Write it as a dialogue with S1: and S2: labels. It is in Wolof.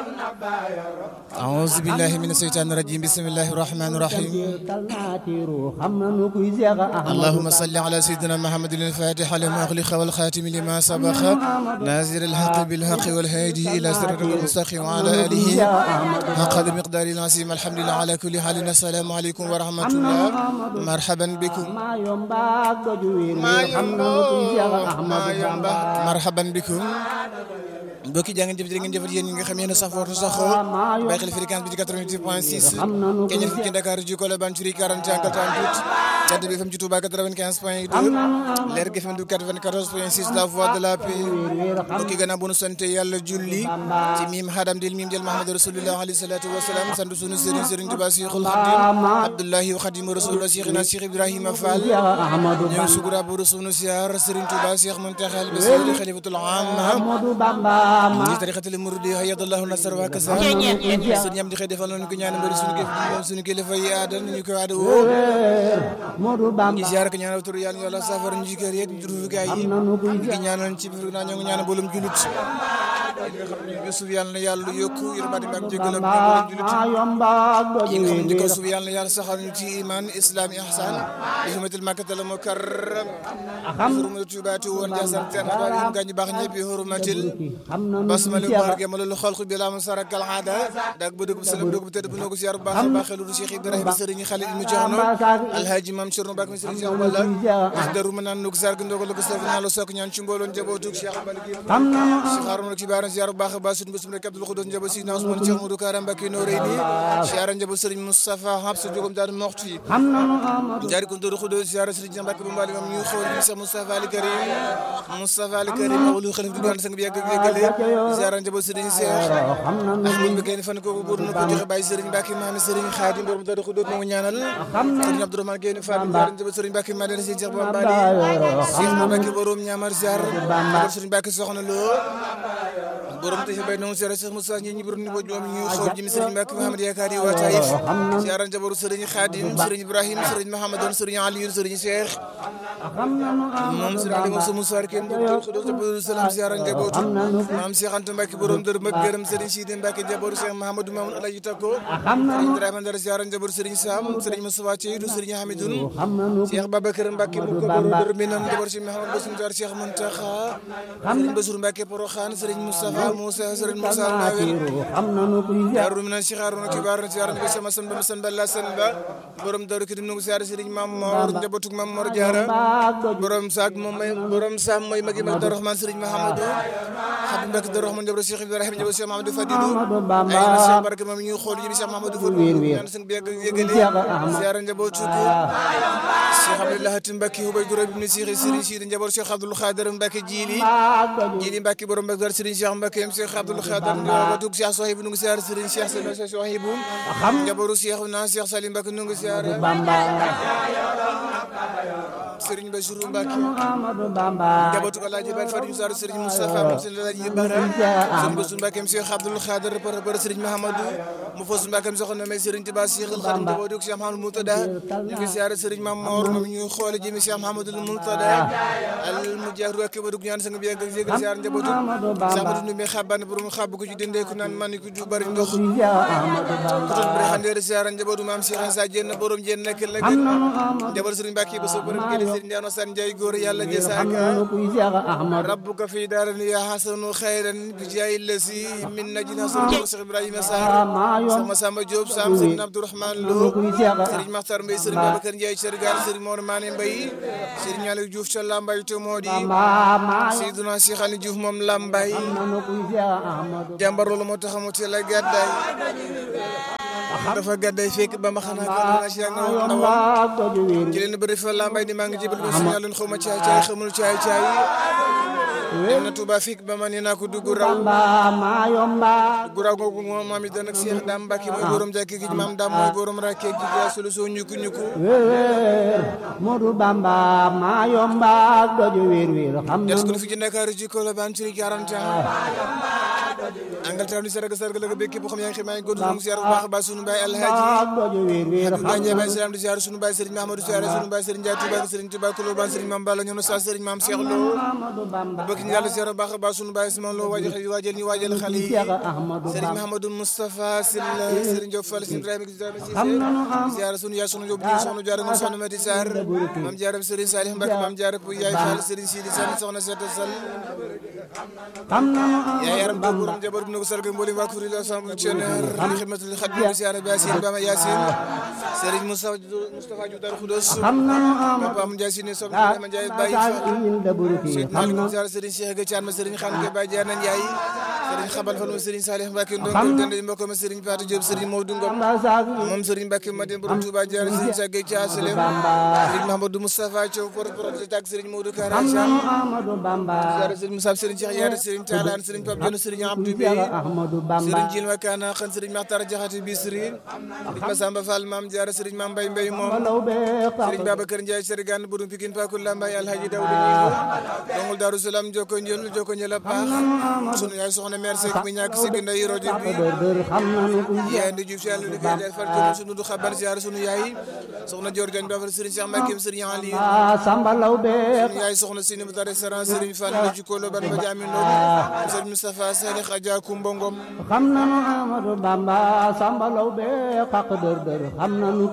S1: أعوذ بالله من الشيطان الرجيم بسم الله الرحمن الرحيم اللهم صل على سيدنا محمد الفاتح لما أغلق والخاتم لما سبق نازل الحق بالحق والهادي إلى صراط المستقيم وعلى آله حق المقدار العظيم الحمد لله على كل حال السلام عليكم ورحمة الله مرحبا بكم مرحبا بكم mbokki jaa ngeen jëf jërë ngeen jëfat yéen ñi nga xam yéen a safootu saxoo bàyyi xel fréquence bi di 88 point 6 keñal fi ci Dakar ji Colobane Curie 41 48 Cade bi FM ci Touba 95 point 2 Leer gi FM du 94 point 6 la voix de la paix mbokki gannaaw bu nu sante yàlla julli ci miim xadam dil miim jël Mahamad rasulullah alayhi salatu wasalaam sant sunu sëriñ sëriñ Tuba Cheikhul Khadim Abdullahi wa Khadim rasulullah Cheikhina Cheikh Ibrahima Fall ñoo sugura bu sunu siyaar sëriñ Tuba Cheikh Muntaxa al-Basir xalifatul am ñi tarixatul muridi hayadallahu nasar wa kasa suñu ñam di xëy defal nañu ko ñaan mbëri suñu kilifa suñu kilifa yi aada ñu ko aada woo ñi ziar ko ñaanal tur yàlla yàlla safar ñu jikër yeeg juru gaay yi ngi ñaanal ci biir naa ñoo ngi ñaanal bolum julit nga xam ne suuf yàlla na yàlla yokku yërmande ak jégalam ñu bolum julit yi nga xam ne ko suuf yàlla na yàlla saxal ñu ci iman islam ihsan bi hurmatil makkatal mukarram hurmatil tubaati woon jasam ten xabaar yi gaañ baax ñëpp hurmatil basmali war ge malul xalq bi la musara kal aada dag bu dugub salam dugub tedd bu noo ko ziar bu baax a baax lu Cheikh Ibrahima Serigne Khalil mu joxono alhaji mam Cerno Bak mi Serigne Cheikh wala wax daru ma naan nuk sar ndogo lu ko sef na lo sok ñaan ci mbooloon njabootu Cheikh Malik Cheikh Harouna ci baara ziar bu baax a baax sunu bisum rek Abdul Xudos njaboot si na Ousmane Cheikh Modou Karam Mbacké no reyni ziar njaboot Serigne Moustapha Habsa jogom daal moxtu yi jaari ko ndoru Xudos ziar Serigne Mbacké bu mbali mam ñu xool ni Cheikh Moustapha Ali Karim Moustapha Ali Karim awlu xalif du doon sang bi yàgg yàggale ziara njaboot Serigne Cheikh ahmad bi kenn fan ko buur na ko joxe bàyyi Serigne Mbacké maami Serigne Khadim borom dara xudóot mo ñaanal Serigne Abdourahmane Gueye Fall ziara njaboot Serigne Mbacké ma dana Serigne Cheikh Bamba Cheikh Mbacké borom ñaamar ziar Serigne Mbacké soxna lo borom te bay non ziara Cheikh Moussa ñi ñi borom ni bo ñoom ñu xool jimi Serigne Mbacké Mahamad Yakari wa Taïf ziara njaboot Serigne Khadim Serigne Ibrahim Serigne Mahamadou Serigne Aliou Serigne Cheikh moom Serigne Ali Moussa Moussa kenn du xudóot salam ziara njaboot maam Cheikh Anta Mbacké borom dër mag gërëm Serigne Sidi Mbacké njabootu Cheikh Mahamadou Mamoun Alaji Tako Serigne Ibrahima Ndar ziara njabootu Serigne Sam Serigne Moustapha Thiedou Serigne Hamidoun Cheikh Babacar Mbacké mu ko borom dër mi nan njabootu Cheikh Mahamadou Bassirou Dar Cheikh Mountakha Serigne Bassirou Mbacké Porokhane Serigne Moustapha Moussa Serigne Moussa Nawel Darou Minan Cheikh Harouna Kibar ziara ko sama san ba san ba la san ba borom daru kidim nu ziara Serigne Mam Mor njabootu Mam Mor Diarra borom saak moom may borom sam mooy magi mag Rahman Serigne Mahamadou Habib Mbacké Darou Rahman njabootu Cheikh Ibrahima njabootu Cheikh Mahamadou Fadilou ay na Cheikh Barke moom ñu xool yi Cheikh Mahamadou Fadilou ñaan seen bi yegale ziara njabootu ko Cheikh Abdoulaye Hatim Mbacké Hubay Duro ibn Cheikh Serigne Sidi njabootu Cheikh Abdoul Khadir Mbacké Jili Jili Mbacké borom Mbacké Serigne Cheikh Mbacké Cheikh Abdoul Khadir njabootu Cheikh Sohibou nu ngi ziara Serigne Cheikh Serigne Sohibou njabootu Cheikh na Cheikh Salim Mbacké nu ngi ziara Serigne Bassirou Mbacké njabootu Alaaji Baye Fatou Sarr Serigne Moustapha moom seen Alaaji Bara Serigne Bassirou Mbacké Cheikh Abdoul Khadir par par Serigne Mahamadou mu fos Mbacké soxna may Serigne Touba Cheikh Khadim njabootu Cheikh Mahamadou Moutada ñu ngi ziara Serigne Mamor moom ñu xoole jëmi Cheikh Mahamadou Moutada al mujahid wa kibadu ñaan sang bi yegg yegg ziara njabootu Samadou Ndoumbé xaban borom xab ko ci dende ku naan man ko ju bari ndox ko ton bre xande ziara njabootu maam Cheikh Issa Diène borom Diène nekk la gën njabootu Serigne Mbacké ba so borom gëdé Serigne Ndiano San Ndiaye góor yàlla jasaaka rabbuka fi daaran ya hasanu xayran bi jaay lasi min najina sunu Cheikh Ibrahima Sarr sama Samba Diop Sam Serigne Abdourahmane Lo Serigne Makhtar Mbaye Serigne Babacar Ndiaye Sergar Serigne Mor Mané Mbaye Serigne Aliou Diouf ca Lambaye to moo di Seydina Cheikh Ali Diouf moom Lambaye jàmbar loolu moo tax mu teel a gàddaay dafa gàdday fekk ba ma xanaa gàddaa si yàgg na ndawam ci leen bëri fa lambay ni maa ngi jébal ba signal leen xaw ma caay caay xamul caay caay dem na Touba fekk ba ma nee naa ko dugg raw dugg raw googu moom maam it nag Cheikh Dame Mbacké mooy borom jàkk gi maam Dame mooy borom rakke gi ja solo soo ñukku ñukku
S2: Modou Bamba maa yomba doju wér wér xam
S1: des ko fi ci Dakar ci Colobane ci 40 ans Angleterre di sarga sarga la ko békk képp xam yaa ngi ximaa ngi góor sunu ziar bu baax a baax sunu baay alhaaji
S2: doju wiir wiir
S1: Abdoulaye Ndiaye Baye Salam di ziar sunu baay Serigne Mahamadou Ziar sunu baay Serigne Ndiaye Touba Serigne Touba Kouloban Serigne Mame Balla ñoom sa Serigne Mame Cheikh Lo
S2: Ahmadu Bamba
S1: bëgg ñu yàlla ziar bu baax a baax sunu baay Simon Lo waajal waajal ñu waajal xale yi
S2: Cheikh Ahmadu
S1: Serigne
S2: Bamba
S1: Mahamadou Moustapha Sylla Serigne Diop Fall Serigne Ibrahima Ibrahima
S2: xam nanu am
S1: Cissé ziar sunu yaay sunu Diop di soxna Diarra mu soxna Mati Sarr Mame Diarra Serigne Salih Mbacke Mame Diarra Pou Yaay Fall Serigne Sidi Sall soxna Seta Sall
S2: xam nanu am
S1: yaay yaram doomu borom jabar bi na ko sargal mboolem waa kuréel ensemble tionnaire li xidmatul xadim ziar bi Yacine Bama Yacine Serigne Moussa Moustapha Diouf Darou Khoudoss
S2: xam nanu am
S1: Papa Am Ndiaye Sine Sob Ibrahima Ndiaye Baye Fall
S2: in da buruki
S1: Seydina
S2: xam
S1: Aliou
S2: nanu
S1: ziar Serigne Cheikh Ga Thiam Serigne Khan Ke Baye Diana Ndiaye Serigne Xabal Fall Serigne Salih Mbacke Ndongo Dende mbokk ma Serigne Patou Diop Serigne Maodo Ngom
S2: Bamba saag
S1: moom Serigne Mbacke Madine borom Touba Diarra Serigne Cheikh Ga Thiam Selem
S2: Bamba
S1: Serigne Mahamadou Moustapha Thiaw porte-parole tak Serigne Modou Kara
S2: xam
S1: Thiam
S2: nanu Ahmadu Bamba
S1: ziar Serigne Moussa Serigne Cheikh Yaara Serigne Tallane Serigne Pape Dione Serigne Abdou Bey
S2: Cheikh Ahmadu Bamba
S1: Serigne Jil Wakana xan Serigne Makhtar Diakhaté Bisri Serigne Massamba Fall Mame Diarra Serigne Mame Mbaye Mbaye moom
S2: walaw be
S1: Serigne Babacar Ndiaye Serigne Boudou Pikine Pakul Lambaye Alhaji Daouda Ngingo dongul Darou Salam Joko Njol Joko Njol a baax sunu yaay soxna mère Seck mi ñàkk si nday rajo bi
S2: dër dër xam nanu ku
S1: yaay ndi Diouf si yàlla liggéey day far jëm sunu du xaban ziar sunu yaay soxna Dior Diagne Bafal Serigne Cheikh Mbacké Serigne Ali
S2: a Samba law be
S1: sunu yaay soxna Sini Mouta restaurant Serigne Fall la ci Kolo ban ba jaamin loolu Serigne Moustapha Salih Adja Koumba Ngom
S2: xam nanu Ahmadu Bamba Samba law be xaq dër dër xam nanu